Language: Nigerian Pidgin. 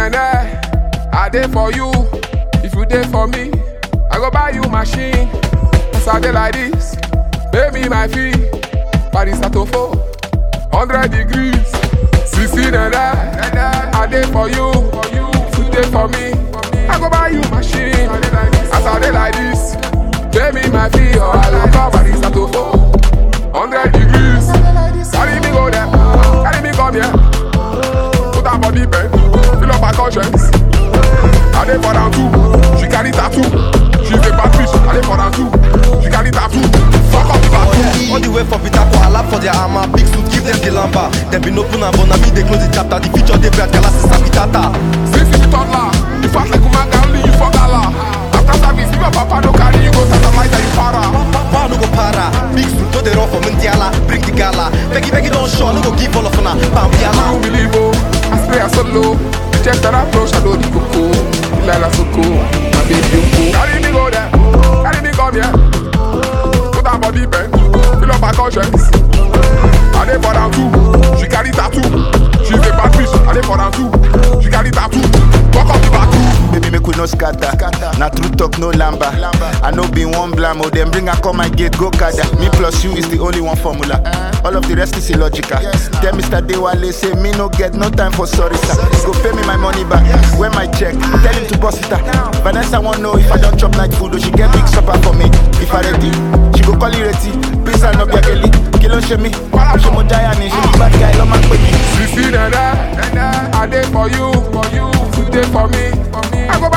nene, I dey for you. If you dey for me, I go buy you machine. As I dey like this, pay me my fee. Paris Atofo, 100 degrees. Sisi nene, I dey for you. If you dey for me, I go buy you machine. As I dey like this, pay me my fee or I go call Paris Atofo. 100 degrees. Carry me go there, carry me come here. Put her body bend, fill up her conscience. I dey for down too, she carry tattoo. She's a bad bitch, I dey for down too. She carry tattoo. Fuck up the bathroom. All the way for Peter for lap for their armor. Big suit, give them the lamba. Them been open and but now me they close the chapter. The future they bright, Galas is Sapitata. Since you be toddler, you fat like Umanga, only you for gala. After service, if your papa no carry you go satellite and you para. Power no go para. Big suit, no they run for Mundiala. Bring the gala. Beggy, beggy, don't show. No go give all of una. Bam, I yala. don't believe oh, I spray a solo. Check that approach, I know the coco. Lila Soko, my baby Yoko. Carry me go there, carry me come here. Put her body bend, fill up her conscience. I dey for down too, she carry tattoo. She's a bad bitch, I dey for down too. She carry tattoo. Walk up the bathroom. Baby, make we no scatter. Na true talk, no lamba. I know be one blam, oh, them bring her come my gate, go kada. Me plus you is the only one formula. All of the rest is illogical. Tell Mr. Dewale, say me no get no time for sorry, sir. He go pay me my money back. When my check, tell him to bust it out. Vanessa won't know if I don't chop night food, or she get big supper for me. If I ready, she go call you ready. Please, I no be a girlie. Kilo she me. She mo giant, she be bad guy, love my baby. Sisi nene, I dey for you, for you. If you dey for me, I go